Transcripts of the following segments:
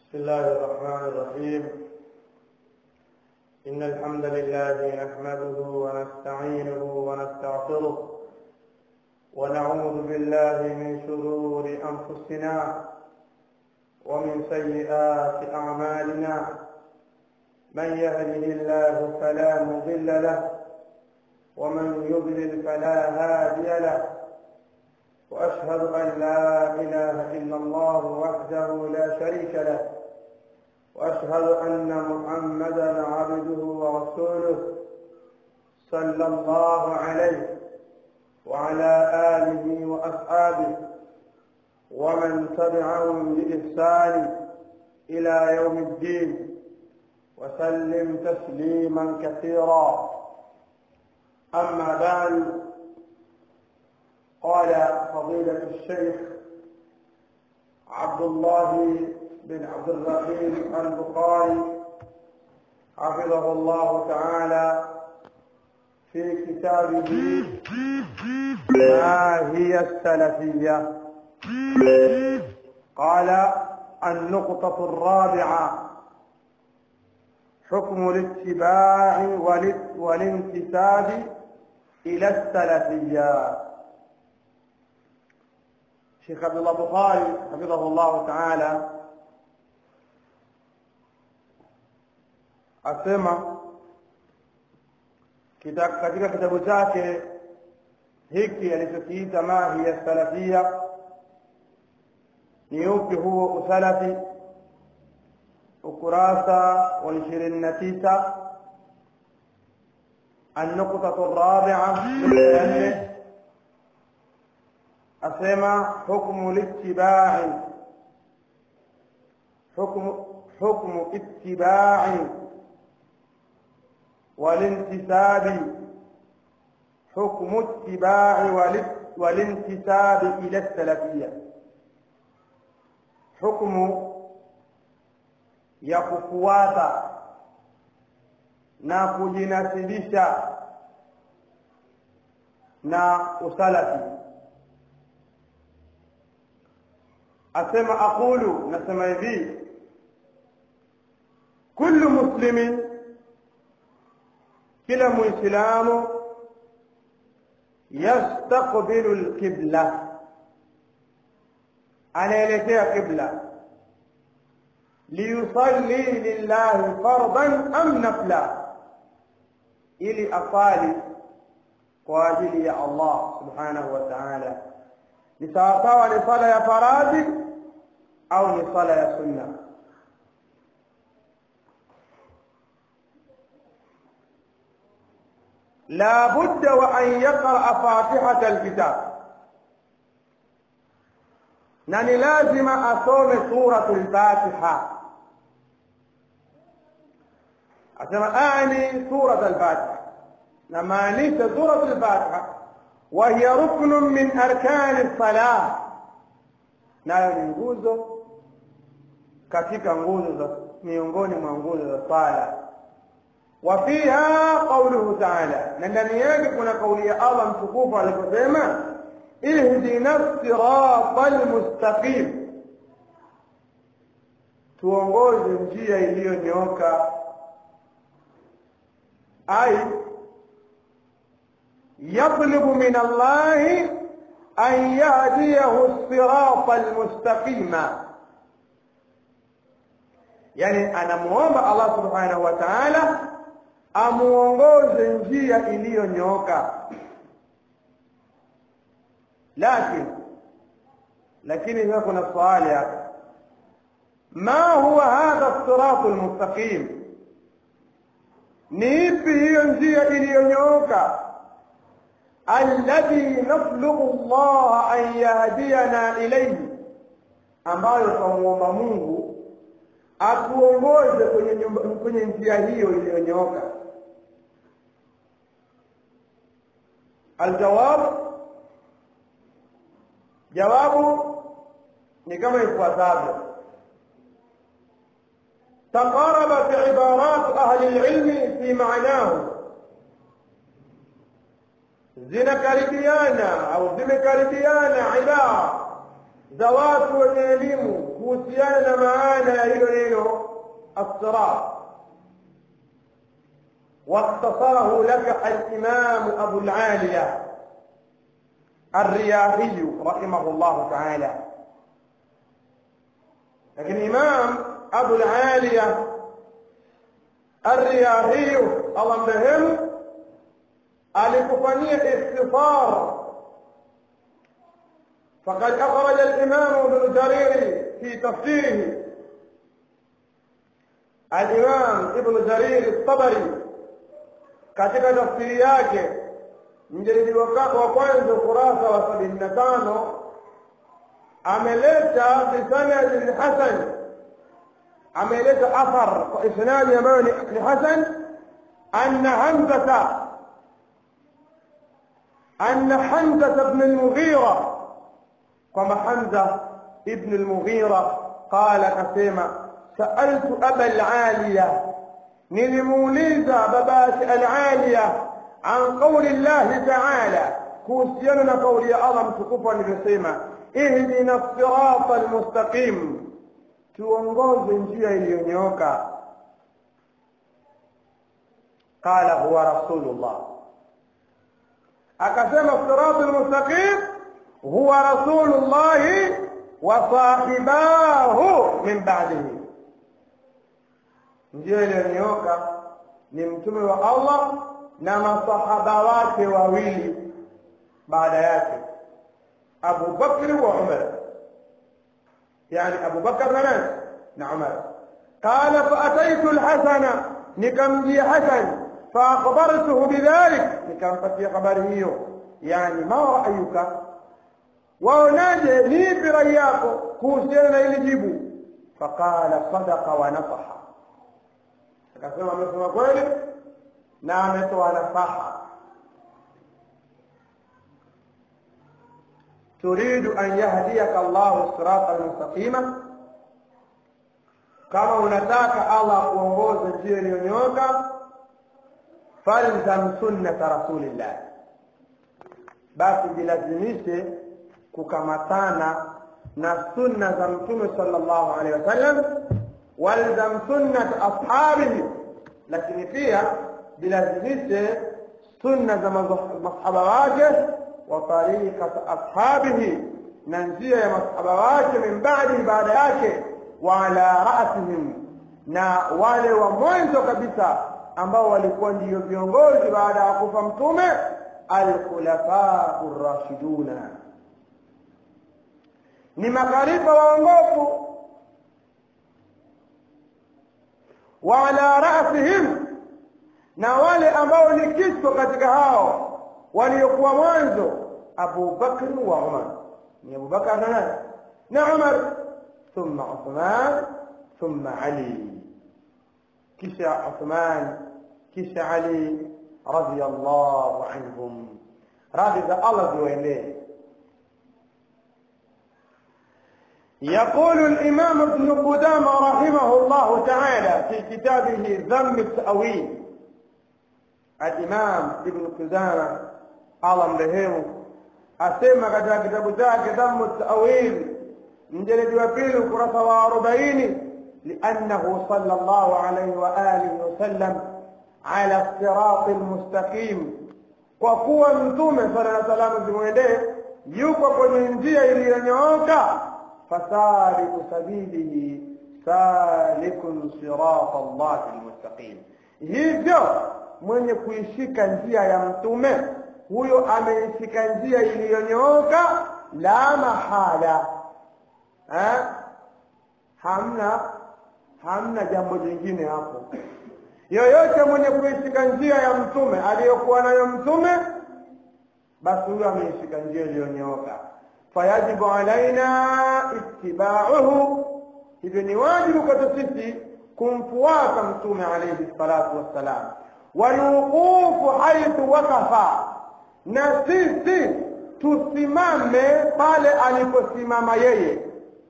بسم الله الرحمن الرحيم إن الحمد لله نحمده ونستعينه ونستغفره ونعوذ بالله من شرور أنفسنا ومن سيئات أعمالنا من يهده الله فلا مضل له ومن يضلل فلا هادي له واشهد ان لا اله الا الله وحده لا شريك له واشهد ان محمدا عبده ورسوله صلى الله عليه وعلى اله واصحابه ومن تبعهم باحسان الى يوم الدين وسلم تسليما كثيرا اما بعد قال فضيلة الشيخ عبد الله بن عبد الرحيم البخاري حفظه الله تعالى في كتابه ما هي السلفية قال النقطة الرابعة حكم الاتباع والانتساب إلى السلفية Sheikh Abdullah Bukhari hafidhahullahu taala asema katika kitabu chake hiki alichokiita ma hiya salafia ni upi huo usalafi ukurasa wa ishirini na tisa النقطة الرابعة أسمى حكم الاتباع حكم حكم اتباع والانتساب حكم اتباع والانتساب إلى السلفية حكم ya kufuata na kujinasibisha na usalafi asema aqulu nasema hivi kullu muslimin kila muislamu yastaqbilu alqibla anaelekea qibla liyusalli lillahi fardan am nafla ili asali kwa ajili ya Allah subhanahu wa ta'ala ni sawasawa ni sala ya faradhi au ni sala ya sunna la budda wa an yaqra fatihata alkitab na ni lazima asome suratul fatiha asema ani surat al-fatiha na maanisha surat al-fatiha wa hiya ruknun min arkani salah nayo ni nguzo katika nguzo za miongoni mwa nguzo za sala wa fiha qawluhu ta'ala na ndani yake kuna kauli ya Allah mtukufu aliposema ihdina sirata almustaqim tuongoze njia iliyonyooka ay yatlubu min allahi an yahdiyahu sirata almustaqima yani anamuomba Allah subhanahu wa ta'ala amuongoze njia iliyonyooka lakini lakini hapa kuna swali hapa ma huwa hadha siratu almustaqim ni ipi hiyo njia iliyonyooka alladhi naslubu Allah an yahdiyana ilayhi ambayo tumuomba Mungu atuongoze kwenye kwenye njia hiyo iliyonyooka aljawab jawabu ni kama ifuatavyo تقاربت عبارات أهل العلم في معناه zinakaribiana au zimekaribiana ibara za watu wenye elimu kuhusiana na maana ya hilo neno الصراط واختصره لك الإمام أبو العالية الرياحي رحمه الله تعالى لكن إمام أبو العالية الرياحي الله مهم alikufanyia ikhtisar فقد أخرج الإمام ابن جرير في تفسيره الإمام ابن جرير الطبري katika tafsiri yake mjelidi wa kwanza ukurasa wa sabini na tano ameleta bisanadin hasan ameleta athar kwa isnadi ambayo ni hasan anna hamzata anna hamzata bn lmughira kwamba hamza ibn lmughira qala akasema saaltu aba laliya nilimuuliza babake alaliya an qauli llahi taala kuhusiana na kauli ya allah mtukufu alivyosema ihdina sirata almustaqim tuongoze njia iliyonyooka qala huwa rasulullah akasema sirata almustaqim huwa rasulullahi wa sahibahu min ba'dihi njia iliyonyooka ni mtume wa Allah na masahaba wake wawili baada yake Abu Bakr wa Umar yani Abu Bakr na nani na Umar قال فأتيت الحسن نكمجي حسن فأخبرته بذلك نكمفتي خبره يعني ما رأيك waonaje nipi rai yako kuhusiana na hili jibu faqala sadaqa wa nasaha akasema amesema kweli na ametoa nasaha turidu an yahdiyaka Allahu sirata almustaqima kama unataka Allah kuongoza njia iliyonyooka falzam sunnata rasulillah basi jilazimishe kukamatana na sunna za mtume sallallahu alaihi wasallam walzam sunnat ashabihi lakini pia bilazimishe sunna za masahaba wake wa tariqat ashabihi na njia ya masahaba wake min ba'di baada yake wa ala ra'sihim na wale wa mwanzo kabisa ambao walikuwa ndiyo viongozi baada ya kufa mtume alkhulafaa rashiduna ni makhalifa waongofu wa ala rasihim na wale ambao ni kichwa katika hao waliokuwa mwanzo Abu Bakr wa Umar ni Abu Bakr na nani na Umar thumma Uthman thumma Ali kisha Uthman kisha Ali radiyallahu anhum radhi za Allah ziwaendee يقول الإمام ابن قدامة رحمه الله تعالى في كتابه ذم التأويل الإمام ابن قدامة الله مرحمه أسمى katika kitabu chake ذم التأويل mjeledi wa pili ukurasa wa arobaini لأنه صلى الله عليه وآله وسلم على الصراط المستقيم kwa kuwa mtume sala na salamu zimwendee yuko kwenye njia iliyonyooka فسالك سبيله سالك صراط الله المستقيم hivyo mwenye kuishika njia ya mtume huyo ameishika njia iliyonyooka la mahala ha? hamna hamna jambo jingine hapo yoyote mwenye kuishika njia ya mtume aliyokuwa nayo mtume basi huyo ameishika njia iliyonyooka fayajibu alaina ittibauhu hivyo ni wajibu kwetu sisi kumfuata mtume alayhi salatu wassalam walwuqufu haithu wakafa na sisi tusimame pale aliposimama yeye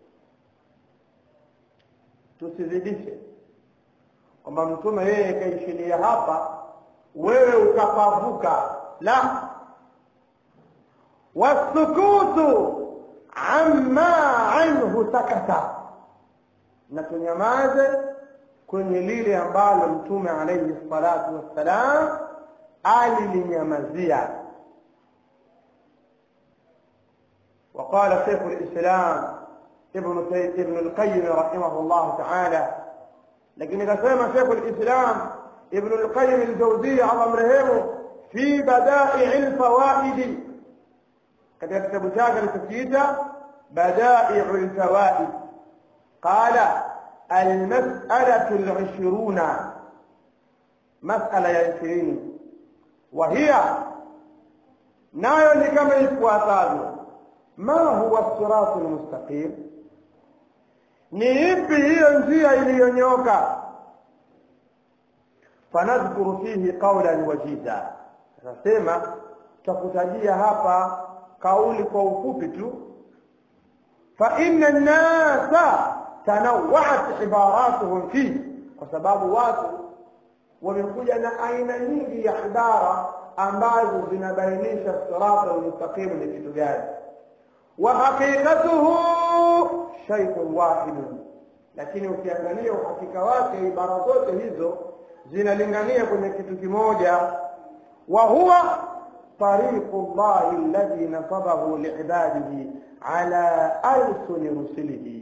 tusizidishe kwamba mtume yeye kaishilia hapa wewe ukapavuka la والسكوت عما anhu sakata na tunyamaze kwenye lile ambalo mtume alayhi salatu wassalam alilinyamazia وقال شيخ الإسلام ابن ابن القيم رحمه الله تعالى لكن كما شيخ الإسلام ابن القيم الجوزي على مرهمه في بدائع الفوائد katika kitabu chake alichokiita badai'u lfawaid qala almas'alatu alishiruna mas'ala ya ishirini wa hiya nayo ni kama ifuatavyo ma huwa siratu lmustaqim ni ipi hiyo njia iliyonyoka fanadhkuru fihi qaulan wajiza anasema tutakutajia hapa kauli kwa ufupi tu fa inna nnasa tanawat ibaratuhum fi kwa sababu watu wamekuja na aina nyingi ya ibara ambazo zinabainisha sirata almustaqimu ni kitu gani wa haqiqatuhu shay'un wahidun lakini ukiangalia uhakika wake ibara zote hizo zinalingania kwenye kitu kimoja wa huwa طريق الله الذي نصبه لعباده على ألسن رسله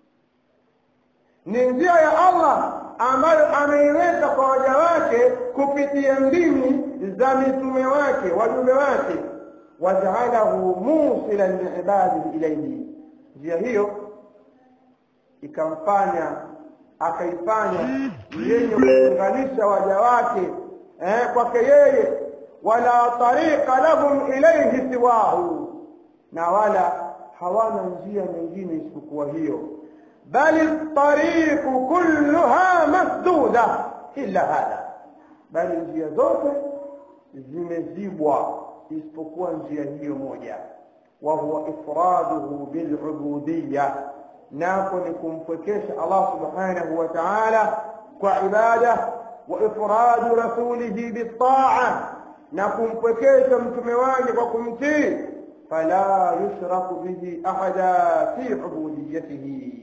ni njia ya Allah ambayo ameiweka kwa waja wake kupitia ndimi za mitume wake wajumbe wake wajaalahu musilan liibadihi ilaihi njia hiyo ikamfanya akaifanya yenye kuunganisha waja wake eh, kwake yeye wala tariqa lahum ilayhi siwahu na wala hawana njia nyingine isipokuwa hiyo bali tariqu kulluha masduda illa hadha bali njia zote zimezibwa isipokuwa njia hiyo moja wa huwa ifraduhu bilubudiyya nako ni kumpwekesha Allah subhanahu wa ta'ala kwa ibada wa ifradu rasulihi bitaa na kumpwekesha mtume wake kwa kumtii fala yushraku bihi ahada fi ubudiyatihi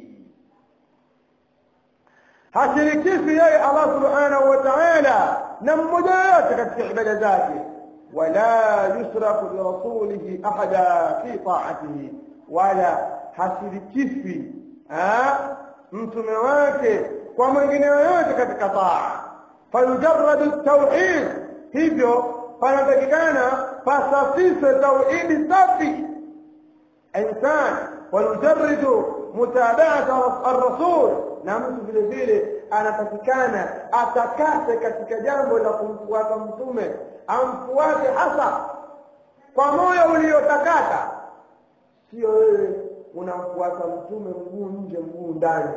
hashirikishi yeye Allah subhanahu wa ta'ala na mmoja yote katika ibada zake wala yushraku birasulihi ahada fi ta'atihi wala hashirikishi mtume wake kwa mwingine yoyote katika taa fayujarradu tauhid hivyo panatakikana pasafiswe tauhidi safi insan wayujarridu mutabaata arrasul na mtu vile vile anatakikana atakase katika jambo la kumfuata mtume amfuate hasa kwa moyo uliotakata sio wewe unamfuata mtume mguu nje mguu ndani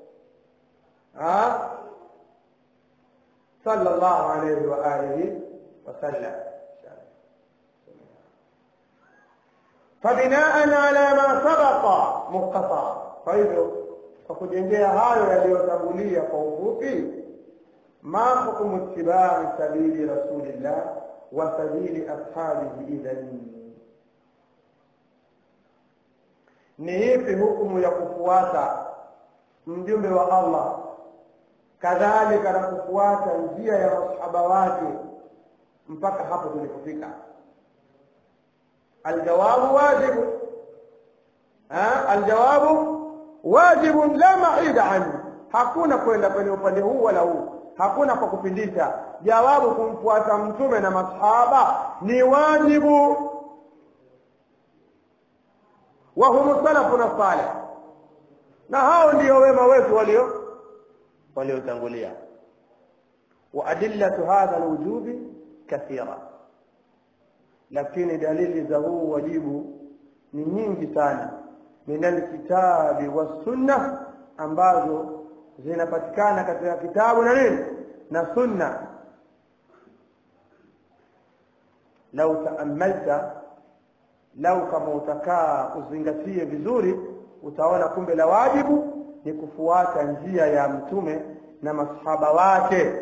sallallahu alayhi wa alihi وسلم فبناء على ما سبق مختصرا فاذا fakujengea hayo yaliyotangulia kwa ufupi ma hukmu ittibai sabili rasulillah wa sabili ashabihi idhan ni ipi hukumu ya kufuata mjumbe wa allah kadhalika na kufuata njia ya masahaba wake mpaka hapo tulipofika aljawabu wajibu aljawabu wajibun la maida anhu hakuna kwenda kwenye upande huu wala huu hakuna kwa kupindisha jawabu kumfuata mtume na masahaba ni wajibu wa hum salafuna salih na hao ndio wema wetu walio waliotangulia wa adillatu hadha alwujubi kathira lakini dalili za huu wajibu ni nyingi sana min alkitabi wassunna ambazo zinapatikana katika kitabu na nini na sunna lau taamalta lau kama utakaa uzingatie vizuri utaona kumbe la wajibu ni kufuata njia ya mtume na masahaba wake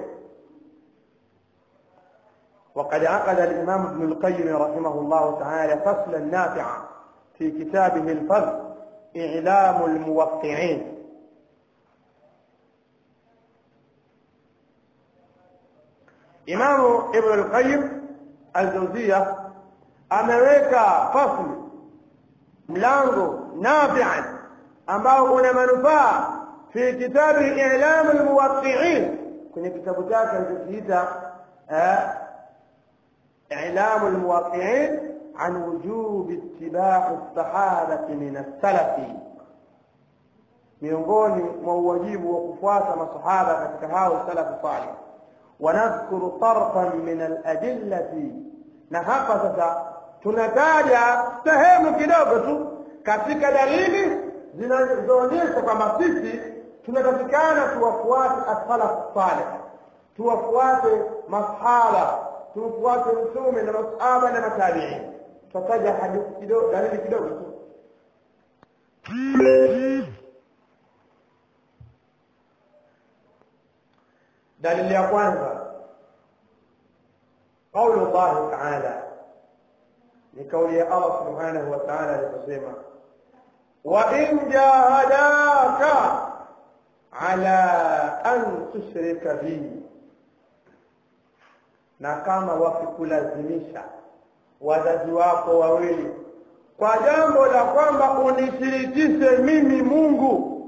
وقد عقد الإمام ابن القيم رحمه الله تعالى فصلا نافعا في كتابه الفضل i'lamu almuwaqqi'in Imamu Ibn al-Qayyim al-Jawziyya ameweka fasli mlango nafi'an ambao una manufaa fi kitabi i'lam al-muwaqqi'in kwenye kitabu chake alichokiita i'lam al-muwaqqi'in عن وجوب اتباع الصحابة من السلف miongoni mwa uwajibu wa kufuata masahaba katika hao salafu salih wanadhkuru tarfan min aladillati na hapa sasa tunataja sehemu kidogo tu katika dalili zinazoonyesha kwamba sisi tunatakikana tuwafuate asalafu salih tuwafuate masahaba tufuate mtume na masahaba na matabiin tutataja hadithi kidogo dalili kidogo tu dalili ya kwanza قول الله تعالى لقول الله سبحانه وتعالى لقسيما وإن جاهداك على أن تشرك بي na kama wakikulazimisha wazazi wako wawili kwa jambo la kwamba unishirikishe mimi Mungu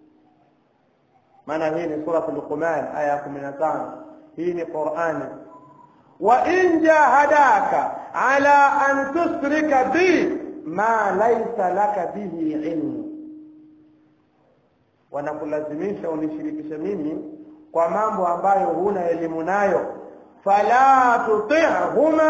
maana hii ni sura Luqman aya ya 15 hii ni Qur'ani wa in jahadaka ala an tusrika bi ma laysa laka bihi ilmu wanakulazimisha unishirikishe mimi kwa mambo ambayo huna elimu nayo fala tuti'huma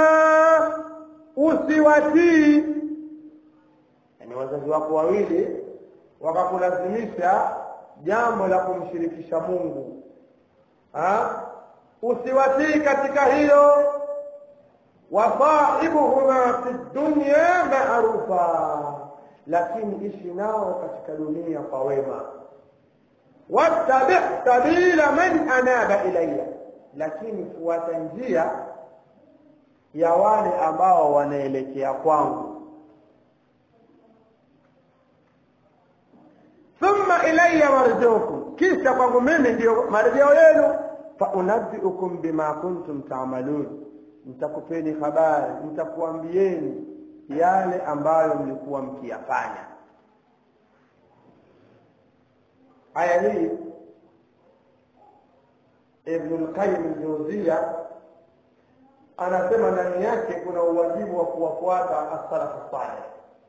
usiwatii yani wazazi wako wawili wakakulazimisha jambo la kumshirikisha Mungu ha? usiwatii katika hilo wasahibuhuma fi dunya maarufa lakini ishi nao katika dunia kwa wema wattabi sabila man anaba ilayya lakini fuata njia ya wale ambao wanaelekea kwangu thumma ilayya marjukum kisha kwangu mimi ndio marejeo yenu fa unabbiukum bima kuntum ta'malun nitakupeni habari nitakuambieni yale ambayo mlikuwa mkiyafanya aya hii Ibn al-Qayyim al-Jawziyya anasema ndani yake kuna uwajibu wa kuwafuata as-salafu salih.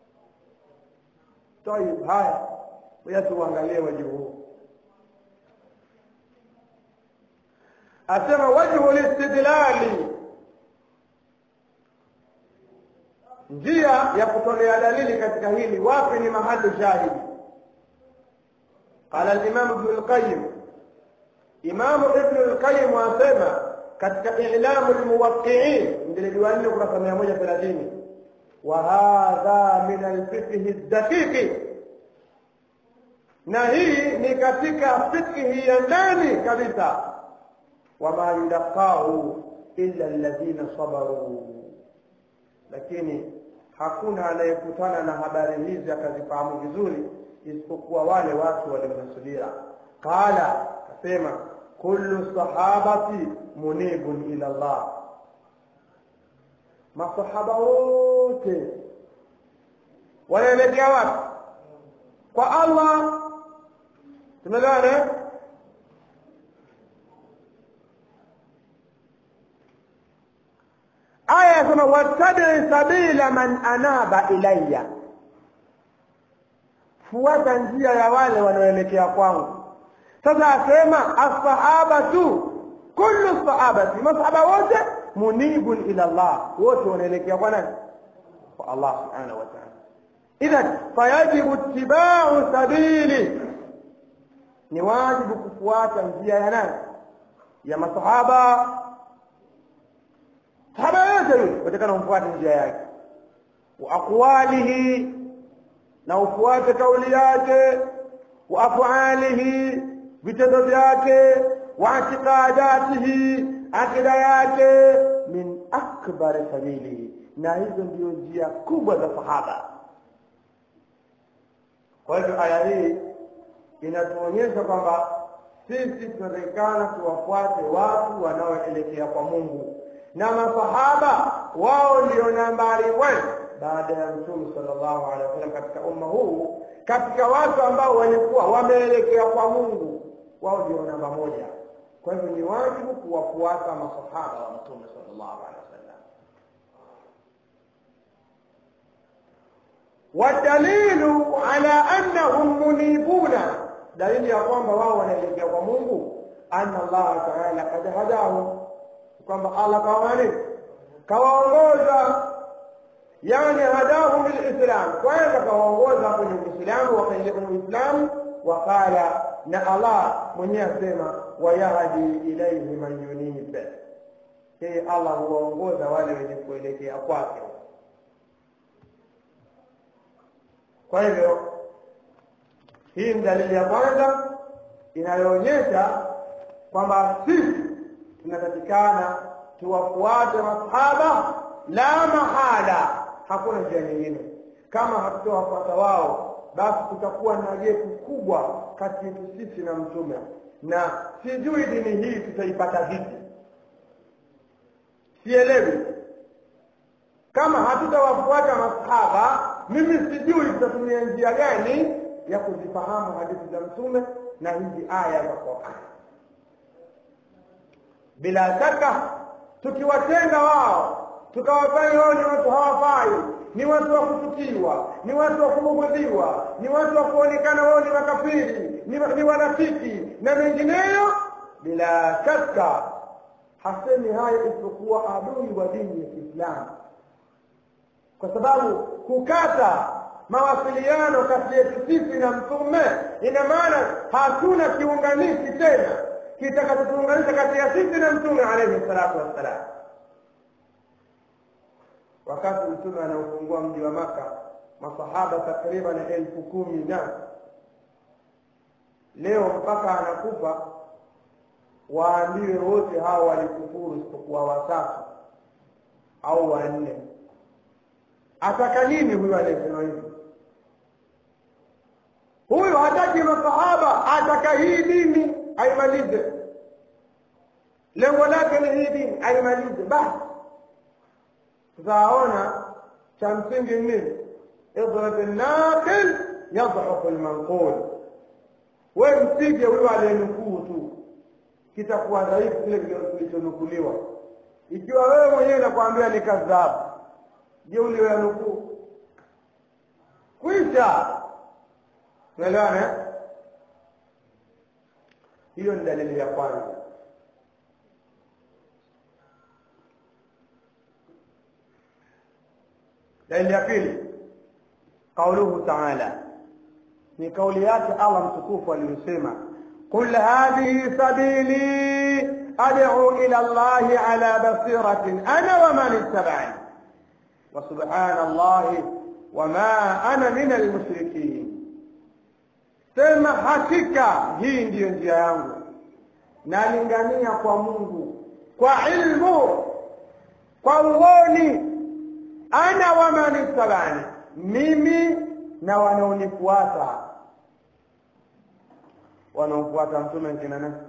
Tayib, haya ngoja tuangalie wajibu huu. Asema wajhu listidlali, njia ya kutolea dalili katika hili, wapi ni mahali shahidi? Qala al-Imam Ibn al-Qayyim Imamu Ibn al-Qayyim asema katika I'lamu al-Muwaqqi'in mjilidi wa 4 kurasa 130 wa hadha min al-fiqh ad-daqiq na hii ni katika fiqhi ya ndani kabisa wama yulaqahu illa alladhina sabaru lakini hakuna anayekutana na habari hizi akazifahamu vizuri isipokuwa wale watu walionasubira qala akasema kullu sahabati munibun ila Allah masahaba wote wanaelekea wapi kwa Allah tumeelewana aya yasema wattabi sabila man anaba ilayya fuata njia ya wale wanaoelekea kwangu sasa asema assahabatu kullu sahabati masahaba wote munibun ila Allah wote wanaelekea kwa nani kwa Allah subhanahu wa ta'ala idhan fayajibu ittiba'u sabili ni wajibu kufuata njia ya nani ya masahaba sahaba yote yule watakana umfuate njia yake wa aqwalihi na ufuate kauli yake wa afalihi vitendo vyake wa itiqadatihi akida yake min akbar sabilihi na hizo ndio njia kubwa za sahaba kwa hivyo aya hii inatuonyesha kwamba sisi tunatakikana tuwafuate watu wanaoelekea kwa mungu na masahaba wao ndio nambari one baada ya mtume sallallahu alaihi wasallam katika umma huu katika watu ambao walikuwa wameelekea kwa mungu wao ndio namba moja kwa hivyo ni wajibu kuwafuata masahaba wa mtume sallallahu alaihi wasallam wadalilu ala annahum munibuna dalili ya kwamba wao wanaelekea kwa mungu anna allaha taala kad hadahum kwamba allah kawamani kawaongoza yani hadahum lilislam kwanza kawaongoza kwenye uislamu wakaingia kwenye uislamu waqala na allah mwenyewe asema wayahdi ilaihi man yunib yeye allah huwaongoza wale wenye kuelekea kwake kwa hivyo hii ni dalili ya kwanza inayoonyesha kwamba sisi tunatakikana tuwafuate masahaba la mahala hakuna njia nyingine kama hatutowafuata wao basi kutakuwa na gepu kubwa kati yetu sisi na mtume na sijui dini hii tutaipata vipi sielewi kama hatutawafuata masahaba mimi sijui tutatumia njia gani ya kuzifahamu hadithi za mtume na hizi aya za Qur'an bila shaka tukiwatenga wao tukawafanya wao ni watu hawafai ni watu wa kuchukiwa ni watu wa kubugudhiwa ni watu wa kuonekana wao ni makafiri ni, ni wanafiki na mengineyo bila shaka hasemi haya isipokuwa adui wa dini ya Kiislamu kwa sababu kukata mawasiliano kati yetu sisi na mtume ina maana hatuna kiunganishi tena kitakachotuunganisha kati ya sisi na mtume alayhi salatu wassalam wakati mtume anaofungua mji wa maka masahaba takriban elfu kumi na leo mpaka anakufa waambiwe wote hao walikufuru isipokuwa watatu au wanne ataka nini huyu anayesema hivi huyu hataki masahaba ataka hii dini aimalize lengo lake ni hii dini aimalize basi tutaona cha msingi nini idrat naqil yadhafu lmanqul we mpige huyo aliyenukuu tu kitakuwa dhaifu kile kilichonukuliwa ikiwa wewe mwenyewe nakwambia ni kadhabu je uliyoyanukuu kwisha unaelewana hiyo ni dalili ya kwanza dalili ya pili qauluhu taala ni kauli yake allah mtukufu aliyosema qul hadhihi sabili ad'u ila allahi ala basiratin ana wa man ittaba'ani وسبحان الله وما أنا من المشركين sema hakika hii ndiyo njia yangu nalingania kwa mungu kwa ilmu kwa uoni ana wamanistabani mimi na wanaonifuata wanaofuata mtume nkina nani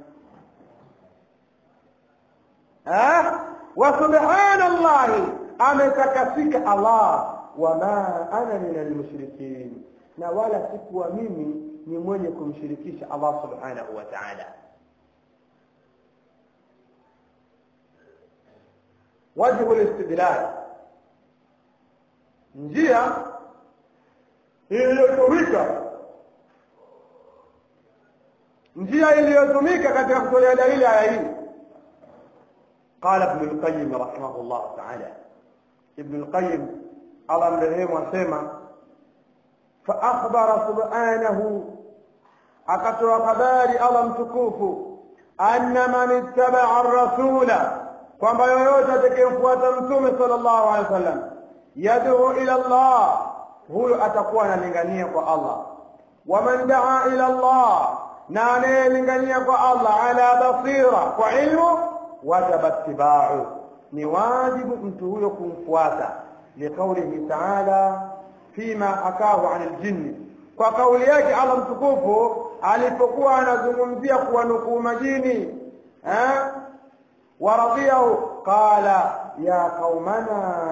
wa subhanallahi ametakasika Allah wama ana min almushrikin, na wala sikuwa mimi ni mwenye kumshirikisha Allah subhanahu wa ta'ala. Wajhu listidlal, njia iliyotumika njia iliyotumika katika kutolea dalili aya hii قال ابن القيم رحمه الله تعالى ابن القيم الله مرحمه وسمع فأخبر سبحانه akatoa habari Allah mtukufu anna man ittaba'a ar-rasula kwamba yoyote atakayemfuata mtume sallallahu alaihi wasallam yad'u ila Allah huyo atakuwa analingania kwa Allah wa man da'a ila Allah na anayelingania kwa Allah ala basira kwa ilmu wajaba ittiba'u ni wajibu mtu huyo kumfuata liqaulihi ta'ala fima hakahu 'an al-jinn kwa kauli yake Allah mtukufu alipokuwa anazungumzia kuwanukuu majini eh waradhiyahu qala ya qaumana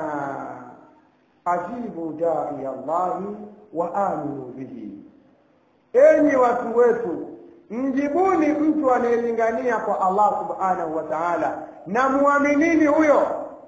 ajibu dai Allahi wa aminu bihi enyi watu wetu mjibuni mtu anayelingania kwa Allah subhanahu wa ta'ala na muaminini huyo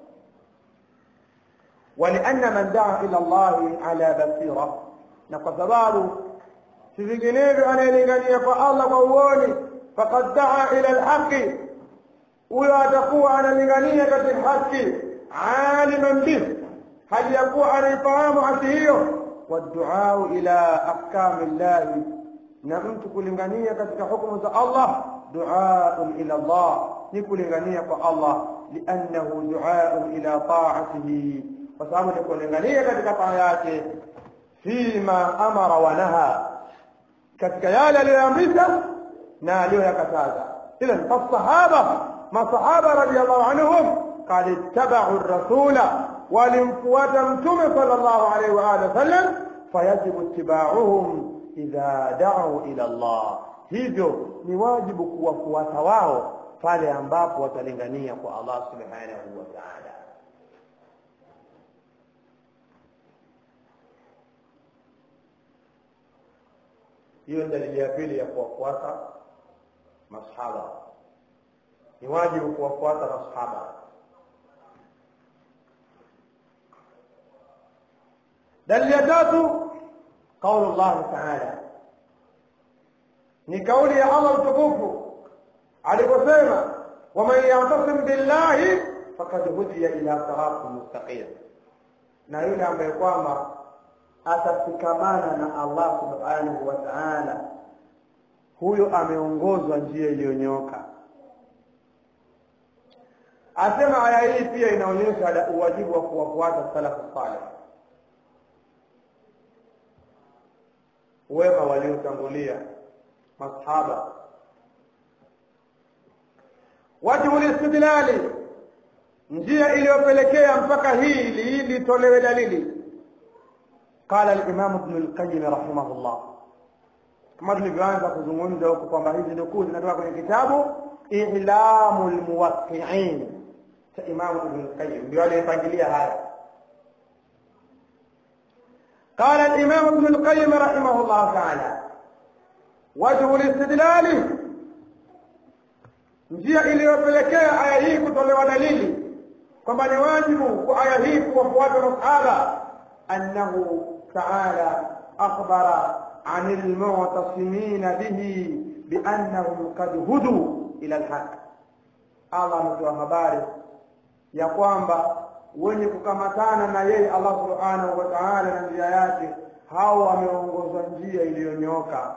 ولأن من دعا إلى الله على بصيرة na kwa sababu si vinginevyo anayelingania kwa Allah kwa uoni faqad daa ila alhaqi huyo atakuwa analingania katika haki aliman bih hali ya kuwa anaifahamu haki hiyo waduau ila ahkami llahi na mtu kulingania katika hukumu za Allah duaun ila Allah ni kulingania kwa Allah liannahu duaun ila taatihi kwa sababu ni kulingania katika taa yake fima amara wa naha katika yale aliyoamrisha na aliyoyakataza idhan fasahaba masahaba radiyallahu anhum qad ittaba'u rasula walimfuata mtume sallallahu alaihi wa alihi wasallam fayajibu ittiba'uhum idha da'u ila Allah hivyo ni wajibu kuwafuata wao pale ambapo watalingania kwa Allah subhanahu wa ta'ala hiyo ni dalili ya pili ya kuwafuata masahaba ni wajibu kuwafuata masahaba dalili ya tatu qaulu Allah ta'ala ni kauli ya Allah mtukufu aliposema waman ya'tasim billahi faqad hudiya ila siratin mustaqim na yule ambaye kwamba atafikamana na Allah subhanahu wa ta'ala huyo ameongozwa njia iliyonyoka asema aya hii pia inaonyesha uwajibu wa kuwafuata salafu salih wema waliotangulia masahaba wajhu listidlali njia iliyopelekea mpaka hili litolewe dalili قال الإمام ابن القيم رحمه الله kama tulivyoanza kuzungumza huko kwamba hizi nukuu zinatoka kwenye kitabu I'lamu lmuwaqqi'in cha Imam Ibn al-Qayyim ndio aliyepangilia haya قال الإمام ابن القيم رحمه الله تعالى وجه الاستدلال njia iliyopelekea aya hii kutolewa dalili kwamba ni wajibu kwa aya hii kuwafuata masahaba annahu taala akhbara عن المعتصمين به بأنهم قد هدوا إلى الحق Allah ametoa habari ya kwamba wenye kukamatana na yeye Allah subhanahu wa ta'ala na njia yake hao wameongozwa njia iliyonyoka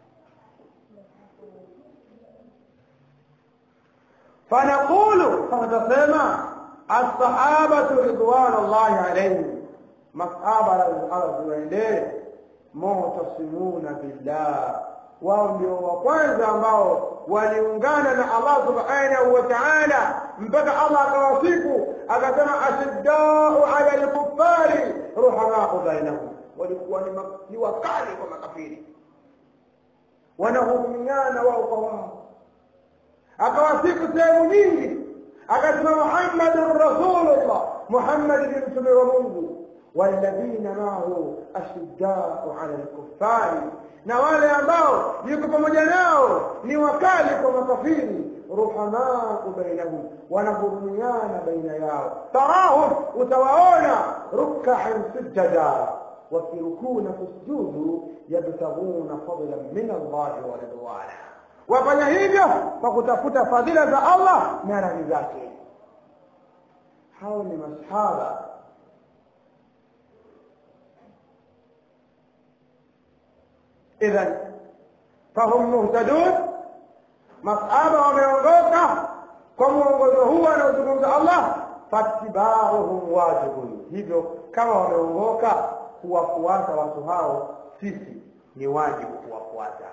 fanaqulu fatasema as-sahabatu ridwanullahi alayhim masahaba radhiallahu muhtasimuna billah wao ndio wa kwanza ambao waliungana na Allah subhanahu wa ta'ala mpaka Allah akawasifu akasema ashiddau ala al-kuffari ruhamau bainahum walikuwa ni wakali kwa makafiri wanahurumiana wao kwa wao akawasifu sehemu nyingi akasema Muhammadur Rasulullah Muhammad ni mtume wa Mungu والذين معه أشداء على الكفار na wale ambao yuko pamoja nao ni wakali kwa makafiri ruhamau bainahum wanahurumiana baina yao tarahum utawaona rukaan sujada wakirukuna kusujudu yabtaghuna fadlan min allahi wa ridwana wafanya hivyo kwa kutafuta fadhila za allah na radhi zake hao ni masahaba idhan fahum muhtadun masahaba wameongoka kwa mwongozo huu anaozungumza allah fatibauhum wajibun hivyo kama wameongoka kuwafuata watu hao sisi ni wajibu kuwafuata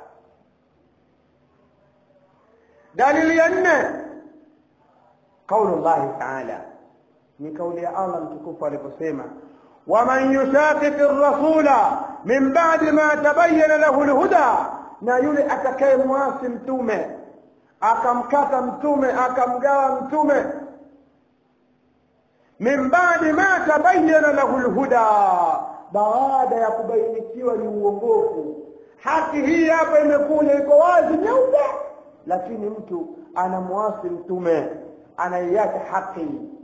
dalili ya nne qaulu llahi taala ni kauli ya allah mtukufu aliposema waman yushaqiqi rasula min ba'di ma tabayyana lahu lhuda na yule atakayemwasi mtume akamkata mtume akamgawa mtume min ba'di ma tabayyana lahu lhuda baada ya kubainikiwa ni uongofu haki hii hapa imekuja iko wazi nyeupe lakini mtu anamwasi mtume anaiacha haki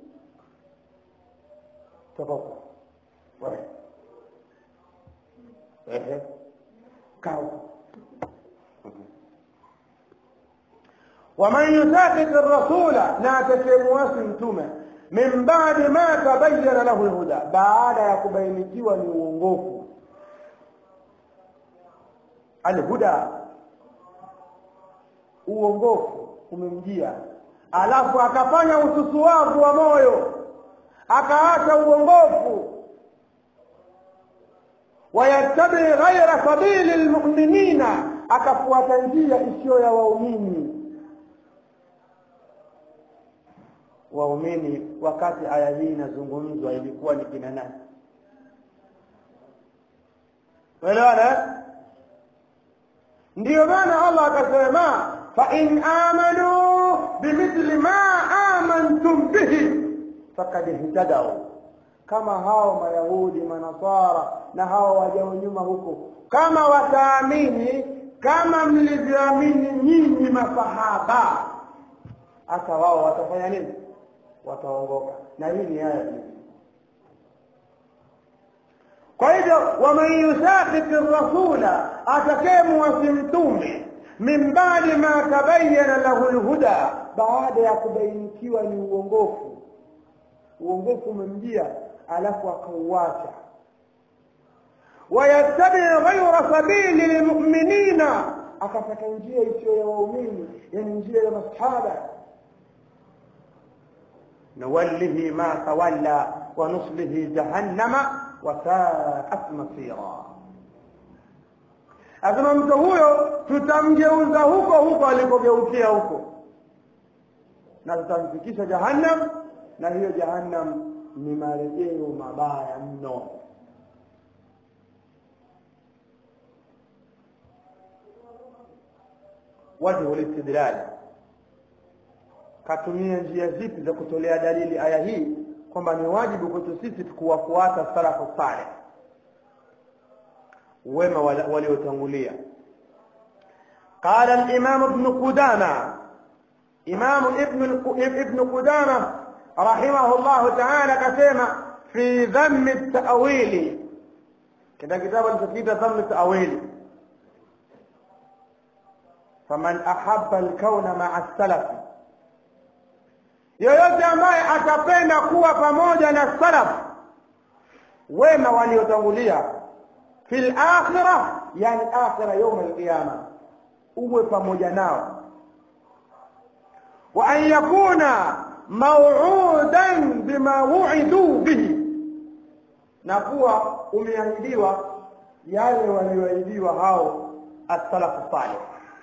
tokoka wewe ehe kaa waman yusaqiq rasula na atakayemwasi mtume min ba'di ma tabayyana lahu lhuda baada ya kubainikiwa ni uongofu alhuda uongofu umemjia alafu akafanya ususuwavu wa moyo akaacha uongofu wayattabi ghaira sabili lmuminina akafuata njia isiyo ya waumini waumini wakati aya hii inazungumzwa ilikuwa ni kina nani elewana ndiyo maana allah akasema fain amanuu bimithli ma amantum bihi fakad ihtadau kama hao mayahudi manasara na hao wajao nyuma huko kama wataamini kama mlivyoamini nyinyi masahaba hata wao watafanya nini wataongoka na hii ni aya hii kwa hivyo waman yusakiki rasula atakayemwasi mtume min badi ma tabayana lahu lhuda baada ya kubainikiwa ni uongofu uongofu umemjia alafu akauacha wayattabi ghaira sabili lilmuminina akapata njia isiyo ya waumini yani njia ya masahaba nuwallihi ma tawalla wa nuslihi jahannama wasaat masira asema mtu huyo tutamgeuza huko huko alikogeukia huko na tutamfikisha jahannam na hiyo jahannam ni marejeo mabaya mno wajhu listidlali katumia njia zipi za kutolea dalili aya hii kwamba ni wajibu kwetu sisi kuwafuata salafu saleh wema waliotangulia قال الإمام ابن قدامة إمام ابن ابن قدامة رحمه الله تعالى كسيما في ذم التأويل كده كتاب الفقيه ذم التأويل فمن أحب الكون مع السلف yoyote ambaye atapenda kuwa pamoja na salaf wema waliotangulia fi lakhira yani akhira yauma alqiyama uwe pamoja nao wa an yakuna mauudan bima wuiduu bihi na kuwa umeahidiwa yale walioahidiwa hao assalafu salih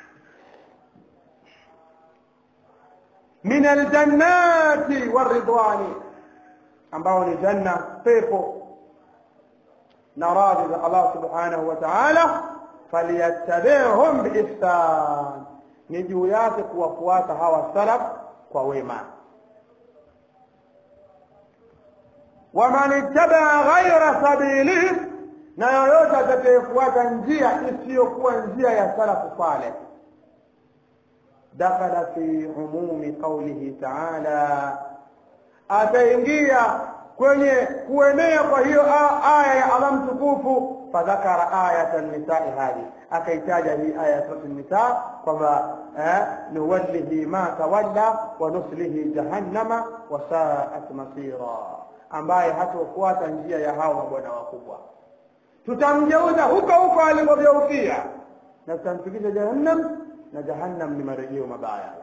min aljannati waridwani ambao ni janna pepo na radhi za Allah subhanahu wa ta'ala falyattabi'hum biihsan ni juu yake kuwafuata hawa salaf kwa wema waman ittabaa ghaira sabilihi na yoyote atakayefuata njia isiyokuwa njia ya salafu saleh dakhala fi umumi qaulihi taala ataingia kwenye kuenea kwa hiyo aya ya Allah mtukufu fadhakara ayata nisai hadi akaitaja hii aya ya surati nisa kwamba nuwallihi ma tawalla wa nuslihi jahannama wa saat masira ambaye hatofuata njia ya hao mabwana wakubwa tutamgeuza huko huko alikogeukia na tutamfikisha jahannam na jahannam ni marejeo mabaya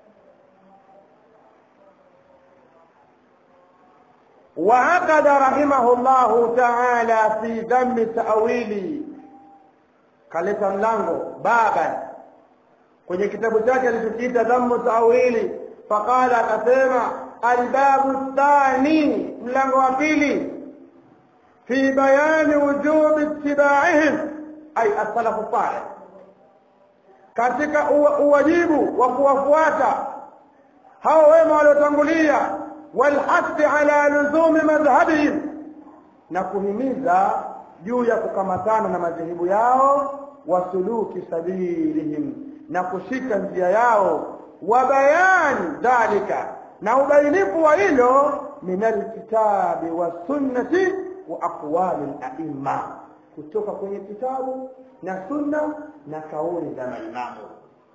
وعقد رحمه الله تعالى في ذم التأويل kaleta mlango baba kwenye kitabu chake alichokiita dhammu tawili faqala akasema albabu thani mlango wa pili fi fi bayani wujubi ittibaihim ay as-salafu salih katika uwajibu wa kuwafuata hao wema waliotangulia walhasi ala luzumi madhhabihim na kuhimiza juu ya kukamatana na madhehebu yao wasuluki sabilihim na kushika njia yao wa bayani dhalika na ubainifu wa hilo min alkitabi wasunnati wa aqwali laima kutoka kwenye kitabu na sunna na kauli za maimamu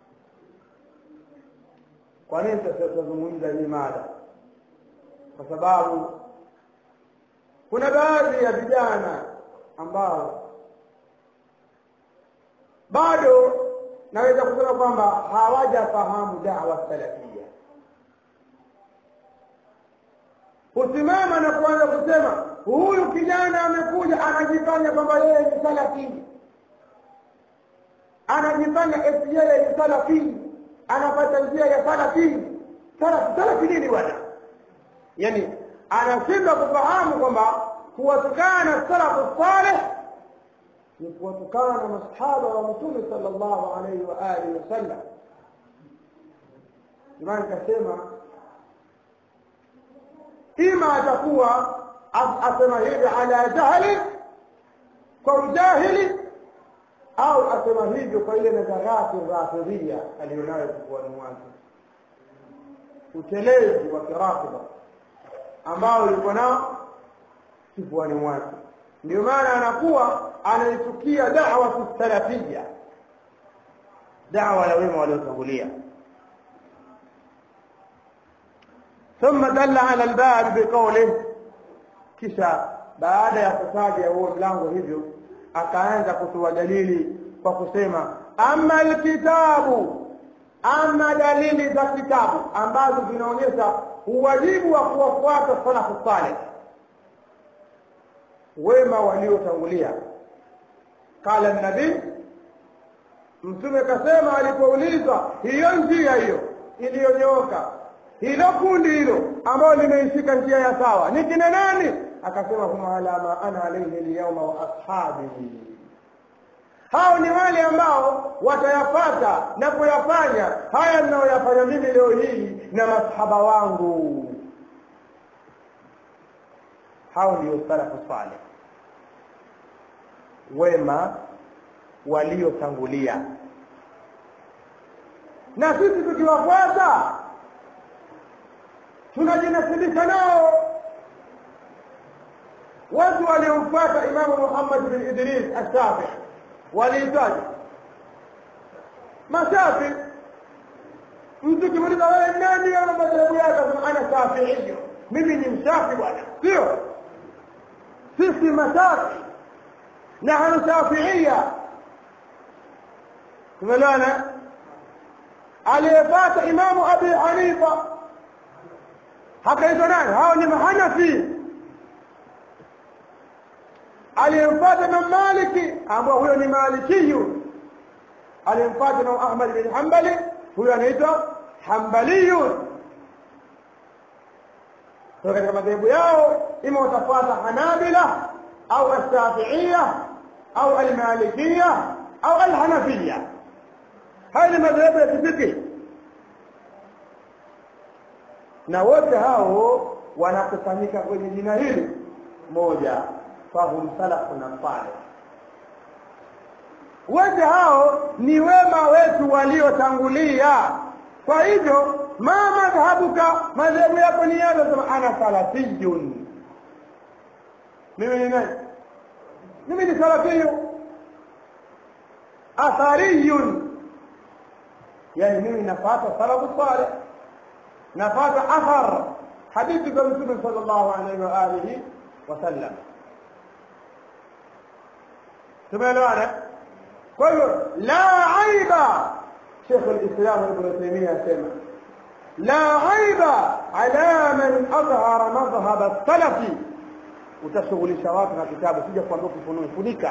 kwa nini tutazungumza hii mada kwa sababu kuna baadhi ya vijana ambao bado naweza kusema kwamba hawajafahamu dawa salafia husimama na kuanza kusema huyu kijana amekuja anajifanya kwamba yeye ni salafi anajifanya eti yeye ni salafi anapata njia ya salafi salafi salafi nini bwana yani anashindwa kufahamu kwamba kuwatukana salafu saleh ni kuwatukana na masahaba wa mtume sallallahu alaihi wa alihi wasallam imani kasema ima atakuwa asema hivi ala jahli kwa ujahili au asema hivyo kwa ile nazarati rafidhia aliyonayo kifuani mwake utelezi wa kirafidha ambao yuko nao kifuani mwake ndio maana anakuwa anaitukia da'wa salafia da'wa ya wema waliotangulia ثم دل على الباب بقوله kisha baada ya kutaja huo mlango hivyo akaanza kutoa dalili kwa kusema ama alkitabu ama dalili za kitabu ambazo zinaonyesha uwajibu wa kuwafuata salafu saleh wema waliotangulia qala nabii mtume kasema alipoulizwa hiyo njia hiyo iliyonyooka hilo kundi hilo ambalo limeishika njia ya sawa ni kina nani akasema hum ala ma ana alayhi alyawma wa ashabi hao ni wale ambao watayapata na kuyafanya haya ninayoyafanya mimi leo hii na masahaba wangu hao ndio salafu saleh wema waliotangulia na sisi tukiwafuata tunajinasibisha nao watu waliomfuata imamu muhammad bin idris ashafi waliitaja mashafi mtu kimuliza wewe nani ana madhehebu yake asema ana shafiiyo mimi ni mshafi bwana sio sisi mashafi nahnu shafiia tumelana aliyepata imamu abi hanifa hakaitwa nani hao ni mahanafi aliyemfuata Imam Maliki ambao huyo ni Malikiyu aliyemfuata Imam Ahmad bin Hanbali huyo anaitwa Hanbaliyun kwa katika madhehebu yao ima watafuata Hanabila au Ash-Shafi'iyya au Al-Malikiyya au Al-Hanafiyya haya ni madhehebu ya kifiki na wote hao wanakusanyika kwenye jina hili moja fahum salafun salih wote hao ni wema wetu waliotangulia kwa hivyo ma madhhabuka madhehebu yako ni yazo sema ana salafiyun mimi ni nani mimi ni salafiyu athariyun yani mimi nafata salafu salih nafata athar hadithi za mtume sallallahu alaihi wa alihi wasallam tumeelewana kwa hiyo la aiba شيخ الإسلام ابن تيمية سمع لا عيب على من أظهر مذهب السلف utashughulisha watu na kitabu sija kuambia kufunua funika